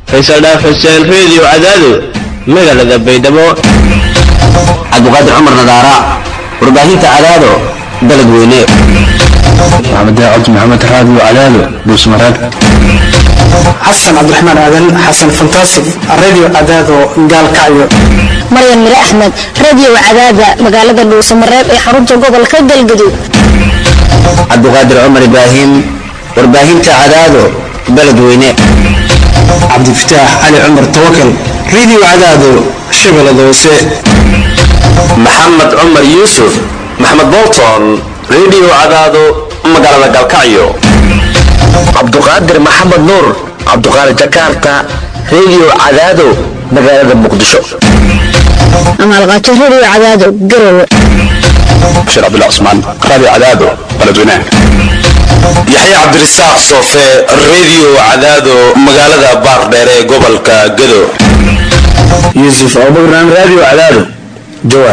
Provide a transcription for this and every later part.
faysal dhaaf xuseen reediyo cadaado magaalada baydhabo cabdiqaadir cumar nadaara warbaahinta cadaado dalad weyne maxamed daacad maxamed raadiyo cadaado buusmaraag xasan cabdiraxmaan aadan xasan fantaasig radio cadaado gaalkacyo maryan mire axmed radio cadaada magaalada dhuusamareeb ee xarunta gobolka galgaduud cabdiqaadir cumar ibraahim warbaahinta cadaado baled weyne cabdifataax cali cumar tawakal radio cadaado shabeellada hoose maxamed cumar yuusuf maxamed bolton radio cadaado magaalada galkacyo cabduqaadir maxamed nuur cabduqaadir jakarta radio cadaado magaalada muqdisho amaalqaajo radio cadaado garowe bashir cabdullah cusmaan raadiyo cadaado baladweynaha yaxya cabdirasaaq soofe radio cadaado magaalada baardheere ee gobolka gado yuusuf abubakran raadiyo cadaado jawaar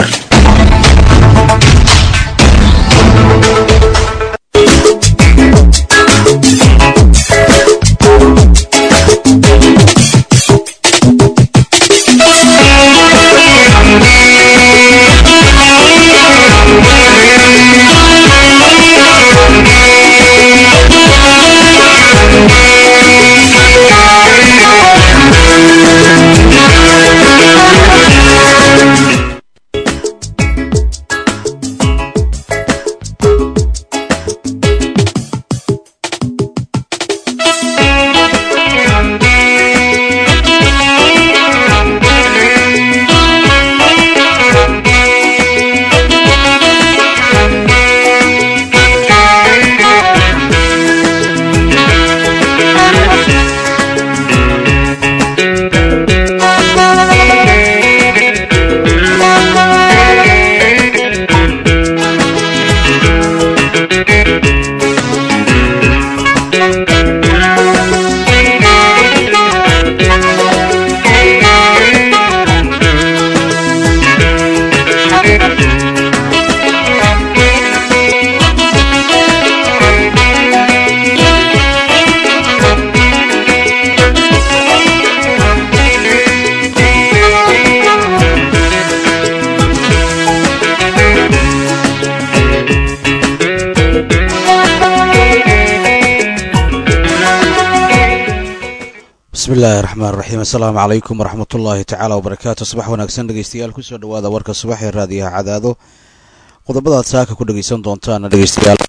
bismillahi raxmaan raxiim assalaamu calaykum waraxmatullaahi tacaala wabarakaatu subax wanaagsan dhegeystayaal kusoo dhawaada warka subax ee raadiyaha cadaado qodobadaad saaka ku dhegeysan doontaana dhegeystayaal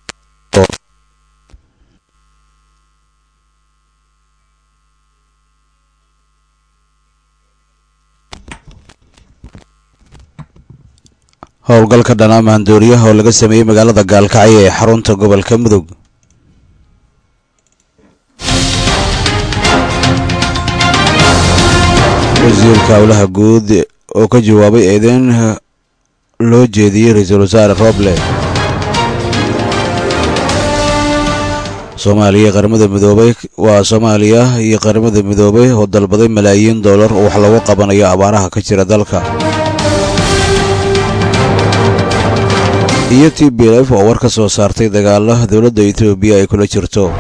howlgalka dhanaa mahandooriyaha oo laga sameeyey magaalada gaalkacyo ee xarunta gobolka mudug wasiirka howlaha guud oo ka jawaabay eedeyn loo jeediyey ra-iisul wasaare roble soomaaliya qaramada midoobay waa soomaaliya iyo qaramada midoobay oo dalbaday malaayiin dollar oo wax lagu qabanayo abaaraha ka jira dalka iyo t b f oo war ka soo saartay dagaala dowladda etoobiya ay kula jirto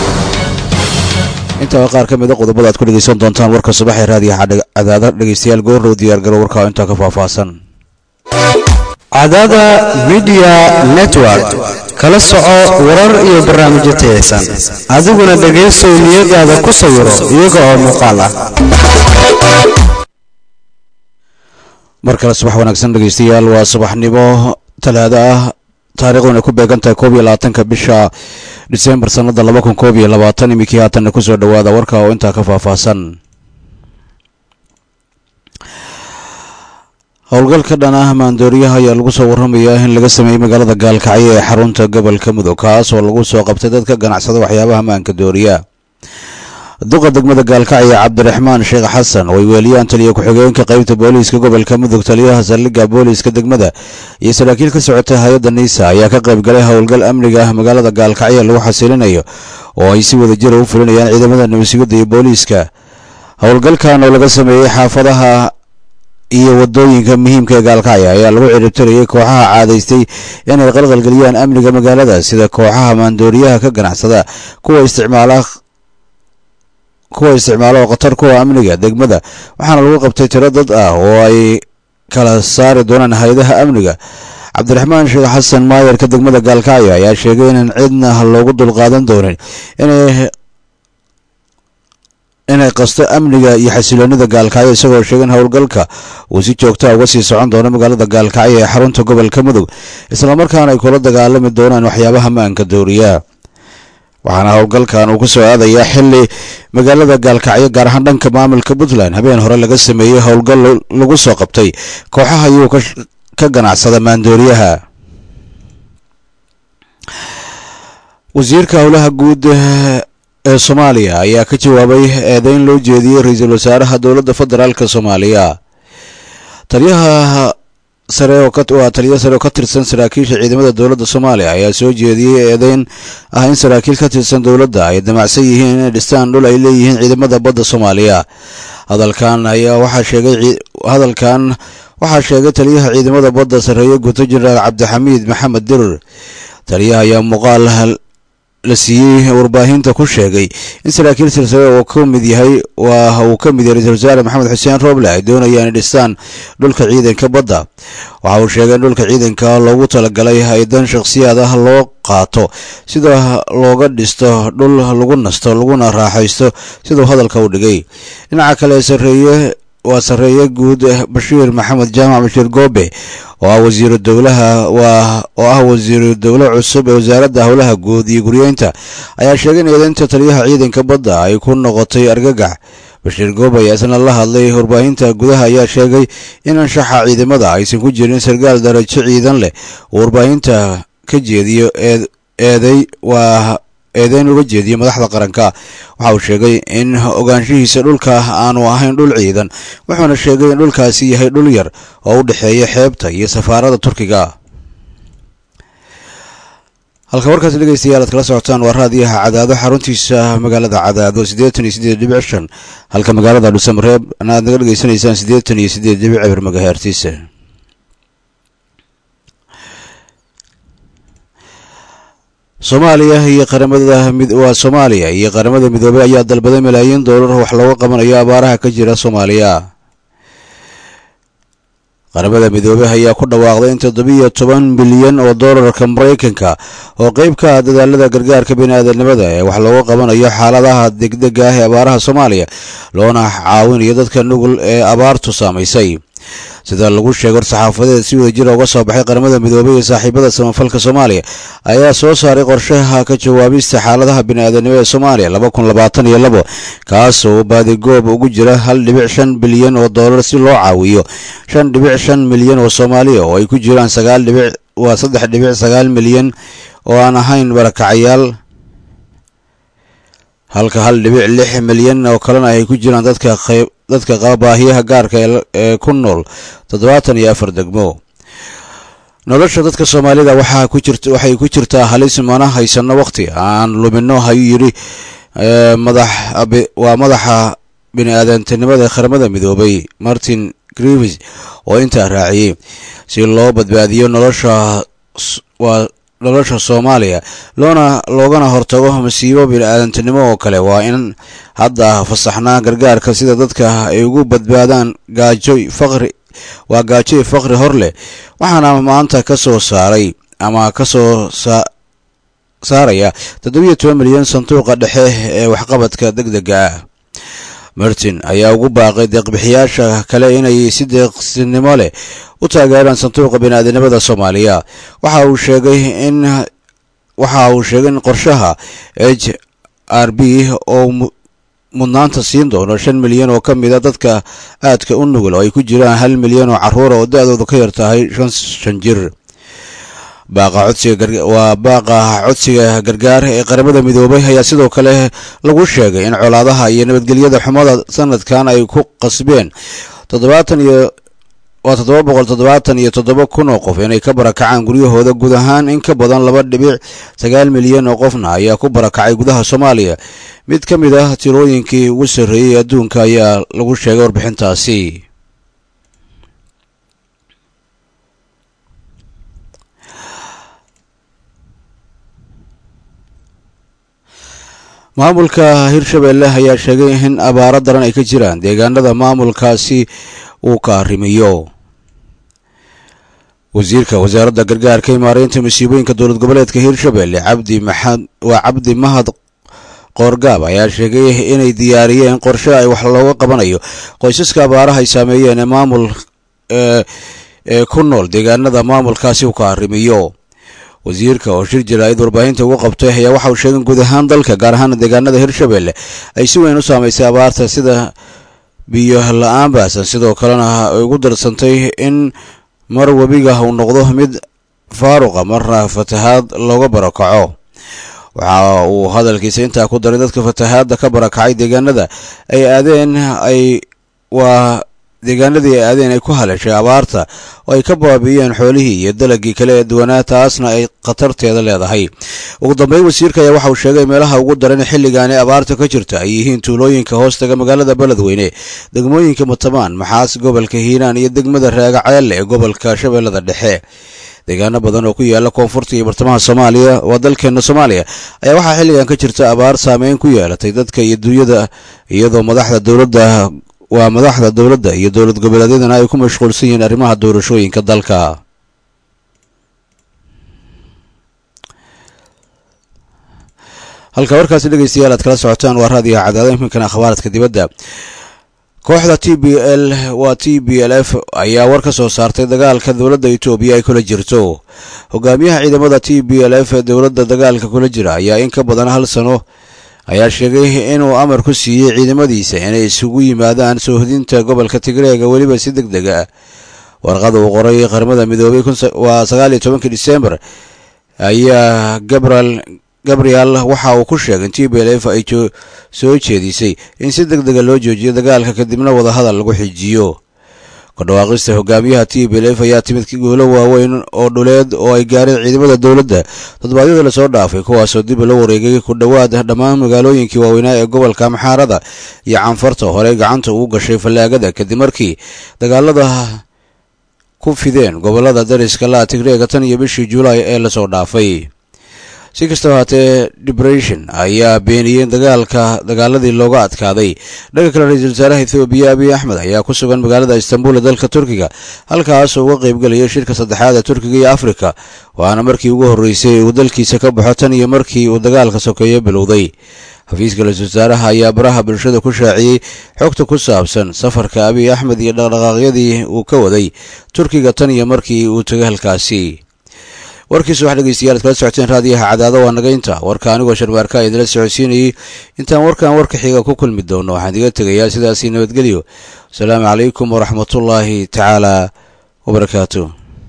intaa qaar ka mid a qodobada aad ku dhegeysan doontaan warka subax ee raadiyaha cadaada dhegeystayaal goorrow diyaargaro warka intaa ka faahfaahsan cadaada midiya network kala soco warar iyo barnaamijyo tayaysan adiguna dhegaysow niyadaada ku sawiro iyaga oo muuqaal ah mar kale subax wanaagsan dhegeystayaal waa subaxnimo talaado ah taariikhduna ku beegan tahay koob iyo labaatanka bisha disembar sannada laba kun koob iyo labaatan iminkii haatanna kusoo dhawaada warka oo intaa ka faahfaahsan howlgalka dhan ah maandooriyaha ayaa lagu soo warramayaa in laga sameeyey magaalada gaalkacyo ee xarunta gobolka mudug kaas oo lagu soo qabtay dadka ganacsada waxyaabaha maanka dooriya duqa degmada gaalkacyo cabdiraxmaan sheekh xasan oo ay weeliyaan taliya ku-xigeenka qeybta booliiska gobolka mudug taliyaha saldhigga booliiska degmada iyo saraakiil ka socotay hay-adda niisa ayaa ka qayb galay howlgal amniga ah magaalada gaalkacyo lagu xasilinayo oo ay si wada jira u fulinayaan ciidamada nabadsugadda iyo booliiska howlgalkan oo laga sameeyey xaafadaha iyo wadooyinka muhiimka ee gaalkacyo ayaa lagu ciribtirayay kooxaha caadaystay inay qalqalgeliyaan amniga magaalada sida kooxaha maandooriyaha ka ganacsada kuwa isticmaala kuwa isticmaalo oo khatar kuwa amniga degmada waxaana lagu qabtay tiro dad ah oo ay kala saari doonaan hay-adaha amniga cabdiraxmaan sheekh xasan maayarka degmada gaalkacyo ayaa sheegay inaan cidna loogu dulqaadan doonin inay inay qasto amniga iyo xasiloonida gaalkacyo isagoo sheegay in howlgalka uu si joogtaa uga sii socon doono magaalada gaalkacyo ee xarunta gobolka mudug islamarkaana ay kula dagaalami doonaan waxyaabaha maanka dooriya waxaana howlgalkan uu ku soo aadayaa xili magaalada gaalkacyo gaar ahaan dhanka maamulka puntland habeen hore laga sameeyey howlgal lagu soo qabtay kooxaha iyuu ka ganacsada maandooriyaha wasiirka howlaha guud ee soomaaliya ayaa ka jawaabay eedeyn loo jeediyey ra-iisul wasaaraha dowladda federaalk soomaaliya taliyaha sare oo waa taliya sare oo ka tirsan saraakiisha ciidamada dowladda soomaaliya ayaa soo jeediyey eedeyn ah in saraakiil ka tirsan dowladda ay damacsan yihiin inay dhistaan dhul ay leeyihiin ciidamada badda soomaaliya hadalkan ayaa waxaa sheegay hadalkan waxaa sheegay taliyaha ciidamada badda sarreeye guto jenaraal cabdixamiid maxamed dirir taliyaha ayaa muuqaal la siiyey warbaahinta ku sheegay in saraakiil silsile uu ka mid yahay waa uu ka mid yahay ra-isul wasaare maxamed xuseen roble ay doonayaan inay dhistaan dhulka ciidanka badda waxa uu sheegay in dhulka ciidanka loogu talagalay hay-dan shakhsiyaad ah loo qaato sida looga dhisto dhul lagu nasto laguna raaxaysto siduu hadalka u dhigay dhinaca kale sareeye waa sarreeye guud bashiir maxamed jaamac bashiir goobe oo ah wasiiru dowlaha waa oo ah wasiiru dowle cusub ee wasaaradda howlaha guud iyo guryeynta ayaa sheegay in eedeynta taliyaha ciidanka badda ay ku noqotay argagax bashiir goobe ayaa isna la hadlay warbaahinta gudaha ayaa sheegay in anshaxa ciidamada aysan ku jirin sarkaal darajo ciidan leh oo warbaahinta ka jeediyo eeday waa eedeyn uga jeediyo madaxda qaranka waxa uu sheegay in ogaanshihiisa dhulka aanu ahayn dhul ciidan wuxuuna sheegay in dhulkaasi yahay dhul yar oo u dhexeeya xeebta iyo safaarada turkiga halka warkaas dhegeystayaal aad kala socotaan waa raadiyaha cadaado xaruntiisa magaalada cadaado siddeetan iyo siddeed dhibic shan halka magaalada dhuusamareeb aad naga dhegeysanaysaan siddeetan iyo siddeed dhibic cibir magaheertiisa soomaaliya iyo qaramada waa soomaaliya iyo qaramada midoobey ayaa dalbaday malaayiin doolar wax looga qabanayo abaaraha ka jira soomaaliya qaramada midoobey ayaa ku dhawaaqday in toddobiyo toban bilyan oo doolarka maraykanka oo qeyb ka ah dadaalada gargaarka bini-aadanimada ee wax looga qabanayo xaaladaha degdega ah ee abaaraha soomaaliya loona caawinayo dadka nugul ee abaartu saamaysay sida lagu sheegay war-saxaafadeed si wada jira uga soo baxay qaramada midoobey iyo saaxiibada samafalka soomaaliya ayaa soo saaray qorshaha ka jawaabista xaaladaha bini-aadanimo ee soomaaliya laba kun labaatan iyo labo kaas oo baadigoob ugu jira hal dhibic shan bilyan oo doolar si loo caawiyo shan dhibic shan milyan oo soomaaliya oo ay ku jiraan sagaal dhibic waa saddex dhibic sagaal milyan oo aan ahayn barakacayaal halka hal dhibic lix milyan oo kalena ay ku jiraan dadka qayb dadka qaba baahiyaha gaarka ee ku nool toddobaatan iyo afar degmo nolosha dadka soomaalida waxaa ku jirta waxay ku jirtaa halis mana haysano waqti aan lumino ayuu yidhi madax waa madaxa bini-aadantinimada qaramada midoobay martin grivis oo intaa raaciyey si loo badbaadiyo nolosha waa nolosha soomaaliya loona loogana hortago masiibo bini-aadantinimo oo kale waa in hadda fasaxnaa gargaarka sida dadka ay ugu badbaadaan gaajo faqri waa gaajo iyo faqri hor leh waxaana maanta ka soo saaray ama ka soo saaraya toddobiyo toban milyan sanduuqa dhexe ee waxqabadka deg dega ah martin ayaa ugu baaqay deeqbixiyaasha kale inay si deeqsinimo leh u taageeraan sanduuqa bini-aadanimada soomaaliya waxa uu sheegay in waxa uu sheegay in qorshaha h r b oo mudnaanta siin doono shan milyan oo ka mid a dadka aadka u nugul oo ay ku jiraan hal milyan oo carruura oo da-dooda ka yar tahay shan shan jir baaqa codsiga waa baaqa codsiga gargaar ee qaramada midoobay ayaa sidoo kale lagu sheegay in colaadaha iyo nabadgelyada xumada sanadkan ay ku qasbeen toddobaatan iyo waa toddoba boqol toddobaatan iyo toddoba kun oo qof inay ka barakacaan guryahooda guud ahaan in ka badan laba dhibic sagaal milyan oo qofna ayaa ku barakacay gudaha soomaaliya mid ka mid ah tirooyinkii ugu sarreeyey adduunka ayaa lagu sheegay warbixintaasi maamulka hirshabelle ayaa sheegay in abaaro daran ay ka jiraan deegaanada maamulkaasi uu ka arrimiyo wasiirka wasaaradda gargaarka imaareynta masiibooyinka dowlad goboleedka hirshabelle cabdi maxad waa cabdi mahad qoorgaab ayaa sheegay inay diyaariyeen qorshe ay wax looga qabanayo qoysaska abaaraha ay saameeyeen ee maamul ee ku nool deegaanada maamulkaasi uu ka arrimiyo wasiirka oo shir jaraa'id warbaahinta ugu qabtay ayaa waxa uu sheegay guud ahaan dalka gaar ahaan deegaanada hirshabelle ay si weyn u saameysay abaarta sida biyo la-aan baasan sidoo kalena ay ugu darsantay in mar webiga uu noqdo mid faaruqa marna fatahaad looga barakaco waxa uu hadalkiisa intaa ku daray dadka fatahaadda ka barakacay deegaanada ay aadeen ay waa deegaanadii ay aadeen ay ku haleeshay abaarta oo ay ka baabi'iyeen xoolihii iyo dalagii kale ee duwanaa taasna ay khatarteeda leedahay ugu dambeyn wasiirka ayaa waxa uu sheegay meelaha ugu daran xilligaani abaarta ka jirta ay yihiin tuulooyinka hoostaga magaalada beledweyne degmooyinka matamaan maxaas gobolka hiiraan iyo degmada raagaceelle ee gobolka shabeellada dhexe deegaano badan oo ku yaala koonfurta iyo bartamaha soomaaliya waa dalkeena soomaaliya ayaa waxaa xilligan ka jirta abaar saameyn ku yeelatay dadka iyo dunyada iyadoo madaxda dowladda waa madaxda dowladda iyo dowlad goboleedyadana ay ku mashquulsan yihiin arrimaha doorashooyinka dalka halka warkaasi dhegeystayaal aad kala socotaan waa raadiga cadaada iminkana akhbaaradka dibadda kooxda t b l waa t b l f ayaa war ka soo saartay dagaalka dowladda etoobiya ay kula jirto hogaamiyaha ciidamada t b l f ee dowladda dagaalka kula jira ayaa in ka badan hal sano ayaa sheegay inuu amar ku siiyey ciidamadiisa inay isugu yimaadaan soohodinta gobolka tigreega weliba si deg deg ah warqada uu qoray qaramada midoobay waa sagaal iyo tobankii disembar ayaa gabriel gabriel waxa uu ku sheegay in t b l f ay soo jeedisay in si deg dega loo joojiyo dagaalka kadibna wadahadal lagu xijiyo kudhawaaqista hogaamiyaha t b l f ayaa timid guulo waaweyn oo dhuleed oo ay gaareen ciidamada dowladda toddobaadyada lasoo dhaafay kuwaasoo dib la wareegay ku dhowaad dhammaan magaalooyinkii waaweynaa ee gobolka amxaarada iyo canfarta horey gacanta ugu gashay fallaagada kadib markii dagaalada ku fideen gobolada dariska laa tigreega tan iyo bishii julaay ee lasoo dhaafay si kastaba haatee debration ayaa beeniyey dagaalka dagaaladii looga adkaaday dhanka kale ra-iisul wasaaraha ethoobiya abiy axmed ayaa ku sugan magaalada istanbul ee dalka turkiga halkaasoo uga qaybgelaya shirka saddexaad ee turkiga iyo afrika waana markii ugu horreysay uu dalkiisa ka baxo tan iyo markii uu dagaalka sokeeyo bilowday xafiiska ra-iisul wasaaraha ayaa baraha bulshada ku shaaciyey xogta ku saabsan safarka abiy axmed iyo dhaqdhaqaaqyadii uu ka waday turkiga tan iyo markii uu tegay halkaasi warkiisa wax dhegeystayaal ad kala socoteen raadiyaha cadaado waa nagaynta warka anigoo sharmaarka idila socodsiinayey intaan warkan warka xiga ku kulmi doono waxaan iga tegayaa sidaasii nabadgelyo asalaamu calaykum waraxmatullaahi tacaala wabarakaatu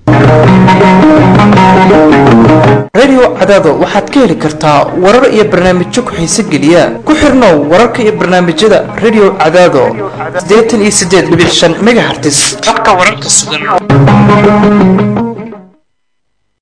radio cadaado waxaad ka heli kartaa warar iyo barnaamijyo ku-xiise geliya ku xirnow wararka iyo barnaamijyada radio cadaado siddeetan iyo siddeed dhibic shan megahertis habka wararka sugan